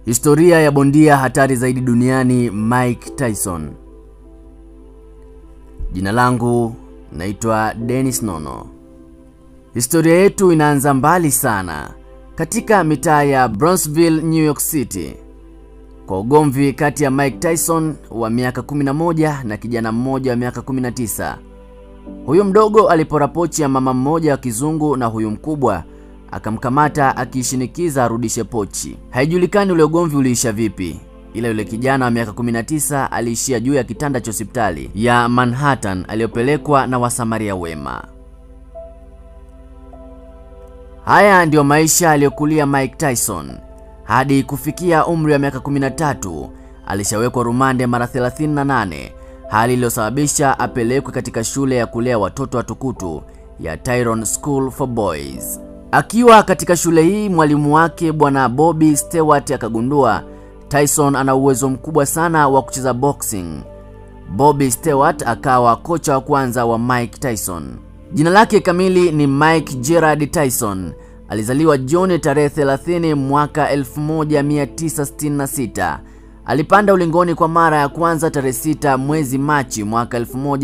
Historia ya bondia hatari zaidi duniani Mike Tyson. Jina langu naitwa Dennis Nono. Historia yetu inaanza mbali sana, katika mitaa ya Bronxville, New York City, kwa ugomvi kati ya Mike Tyson wa miaka 11 na kijana mmoja wa miaka 19. Huyu mdogo alipora pochi ya mama mmoja wa kizungu na huyu mkubwa akamkamata akiishinikiza arudishe pochi. Haijulikani ule ugomvi uliisha vipi, ila yule kijana wa miaka 19 aliishia juu ya kitanda cha hospitali ya Manhattan aliyopelekwa na wasamaria wema. Haya ndiyo maisha aliyokulia Mike Tyson hadi kufikia umri wa miaka 13. Alishawekwa rumande mara 38, hali iliyosababisha apelekwe katika shule ya kulea watoto watukutu ya Tyrone School for Boys. Akiwa katika shule hii, mwalimu wake bwana Bobby Stewart akagundua Tyson ana uwezo mkubwa sana wa kucheza boxing. Bobby Stewart akawa kocha wa kwanza wa Mike Tyson. Jina lake kamili ni Mike Gerard Tyson. Alizaliwa Juni tarehe 30 mwaka 1966. Alipanda ulingoni kwa mara ya kwanza tarehe 6 mwezi Machi mwaka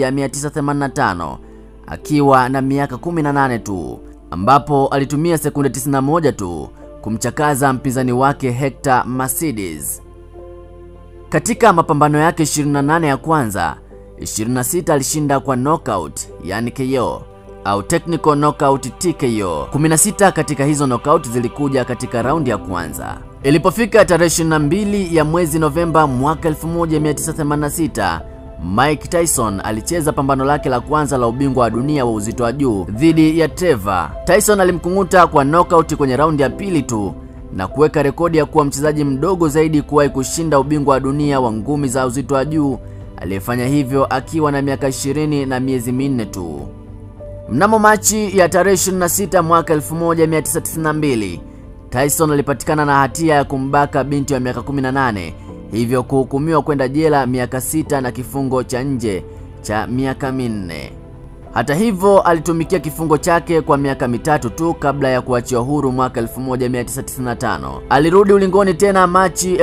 1985 akiwa na miaka 18 tu, ambapo alitumia sekunde 91 tu kumchakaza mpinzani wake Hector Mercedes. Katika mapambano yake 28 ya kwanza, 26 alishinda kwa knockout, yani KO au technical knockout TKO. 16 katika hizo knockout zilikuja katika raundi ya kwanza. Ilipofika tarehe 22 ya mwezi Novemba mwaka 1986, Mike Tyson alicheza pambano lake la kwanza la ubingwa wa dunia wa uzito wa juu dhidi ya Trevor. Tyson alimkunguta kwa knockout kwenye raundi ya pili tu na kuweka rekodi ya kuwa mchezaji mdogo zaidi kuwahi kushinda ubingwa wa dunia wa ngumi za uzito wa juu aliyefanya hivyo akiwa na miaka 20 na miezi minne tu. Mnamo Machi ya tarehe 26 mwaka 1992, Tyson alipatikana na hatia ya kumbaka binti wa miaka 18, hivyo kuhukumiwa kwenda jela miaka sita na kifungo cha nje cha miaka minne. Hata hivyo, alitumikia kifungo chake kwa miaka mitatu tu kabla ya kuachiwa huru mwaka 1995. Alirudi ulingoni tena Machi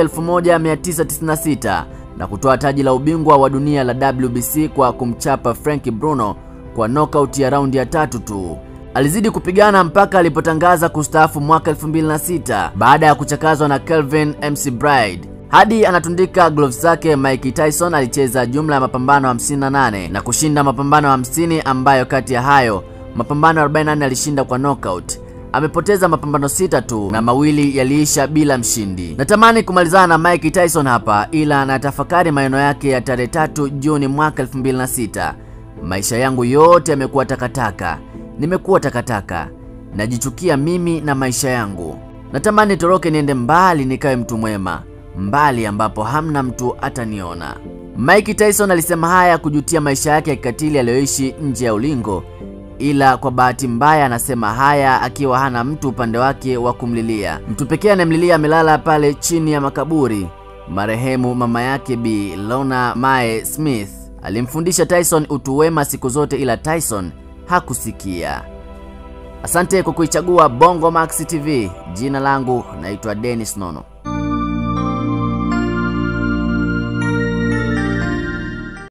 1996 na kutoa taji la ubingwa wa dunia la WBC kwa kumchapa Frank Bruno kwa knockout ya raundi ya tatu tu. Alizidi kupigana mpaka alipotangaza kustaafu mwaka 2006 baada ya kuchakazwa na Kelvin McBride. Hadi anatundika gloves zake, Mike Tyson alicheza jumla ya mapambano 58 na kushinda mapambano 50 ambayo kati ya hayo mapambano 44 alishinda kwa knockout. Amepoteza mapambano sita tu na mawili yaliisha bila mshindi. Natamani kumalizana na Mike Tyson hapa, ila natafakari maneno yake ya tarehe tatu Juni mwaka 2006. Maisha yangu yote yamekuwa takataka, nimekuwa takataka, najichukia mimi na maisha yangu. Natamani toroke niende mbali, nikawe mtu mwema, mbali ambapo hamna mtu ataniona. Mike Tyson alisema haya kujutia maisha yake ya kikatili aliyoishi nje ya ulingo, ila kwa bahati mbaya anasema haya akiwa hana mtu upande wake wa kumlilia. Mtu pekee anayemlilia amelala pale chini ya makaburi, marehemu mama yake Bi Lona Mae Smith alimfundisha Tyson utu wema siku zote, ila Tyson hakusikia. Asante kwa kuichagua Bongo Max TV. Jina langu naitwa Dennis Nono.